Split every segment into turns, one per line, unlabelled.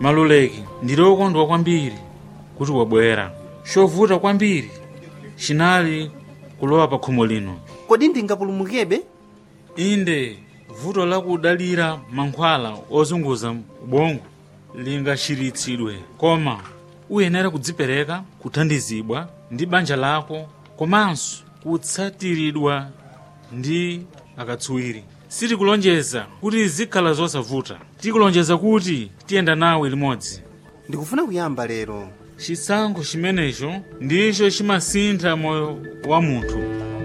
maluleki ndili okondwa kwambiri kuti wabwera chovuta kwambiri chinali kulowa pa khomo lino
kodi ndingapulumukebe
inde vuto lakudalira mankhwala ozunguza ubongo lingachiritsidwe koma uyenera kudzipereka kuthandizidwa ndi banja lako komanso kutsatiridwa ndi akatswiri sitikulonjeza kuti zikhala zosavuta tikulonjeza kuti tiyenda nawe limodzi
ndikufuna kuyamba lero
chisankho chimenecho ndicho chimasintha moyo wa munthu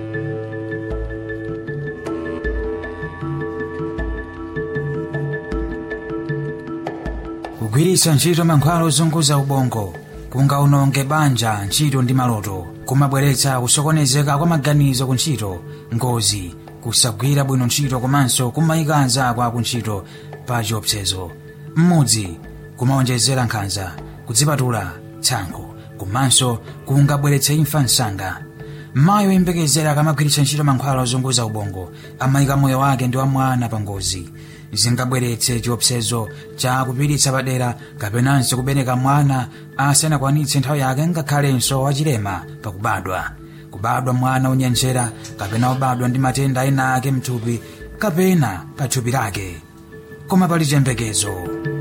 kugwiritsa ntchito mankhwala ozunguza ubongo kungaononge banja ntchito ndi maloto kumabweretsa kusokonezeka kwa maganizo ku ntchito ngozi kusagwira bwino ntchito komanso kumayika anzako aku ntchito pa chiopsezo mmudzi kumaonjezera nkhanza kudzipatula tsankho komanso kungabweretse imfa msanga mayi oyembekezera akamagwiritsa ntchito mankhwala ozunguza ubongo amayika moyo wake ndi wa mwana pa ngozi zingabweretse chiopsezo cha kupititsa padera kapenanso kubereka mwana asanakwanitse nthawi yake ngakhalenso wachilema pakubadwa kubadwa mwana onyenjera kapena obadwa ndi matenda ena ake mthupi kapena pa thupi lake koma pali chiyembekezo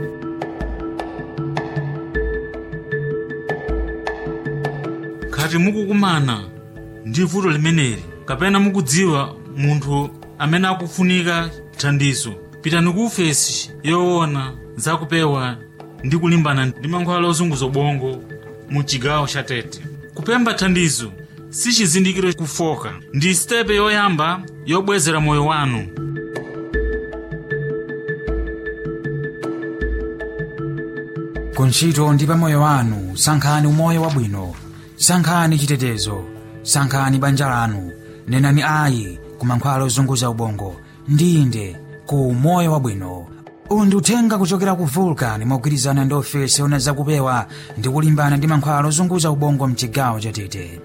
khati mukukumana ndi vuto limeneli kapena mukudziwa munthu amene akufunika thandizo pitani ku ofesi yoona zakupewa ndi kulimbana ndi mankhwala ozunguza ubongo mu chigawo cha tete kupempha thandizo si chizindikiro kufoka ndi sitepe yoyamba yobwezera moyo wanu
kuntchito ndi pamoyo wanu sankhani umoyo wabwino sankhani chitetezo sankhani banja lanu nenani ayi ku mankhwala ozunguza ubongo ndinde ku moyo wabwino uwu ndi uthenga kuchokera ku vulcan mogwirizana ndi ofesi ona zakupewa ndi kulimbana ndi mankhwala ozunguza ubongo mchigawo cha tete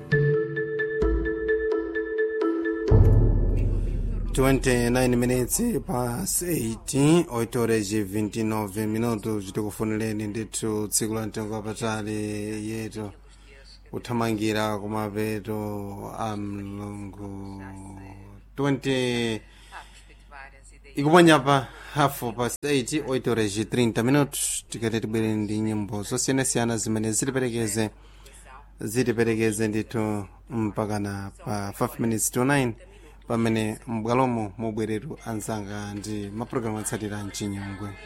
29 minutes past 8 8 horas e 29 minutos tikufunireni ndithu tsiku la mtengo wapatali yetu kuthamangira kumapeto a mlungu 20 ikuponya pa hafu past 8 8 horas e 30 minutos tikati tibwere ndi nyimbo zosiyanasiyana zimene zitiperekeze zitiperekeze ndithu mpakana pa 5 minutes to 9 pamene m'bwalomo mubweretu anzanga ndi mapulogalamu atsatira mchinyongwe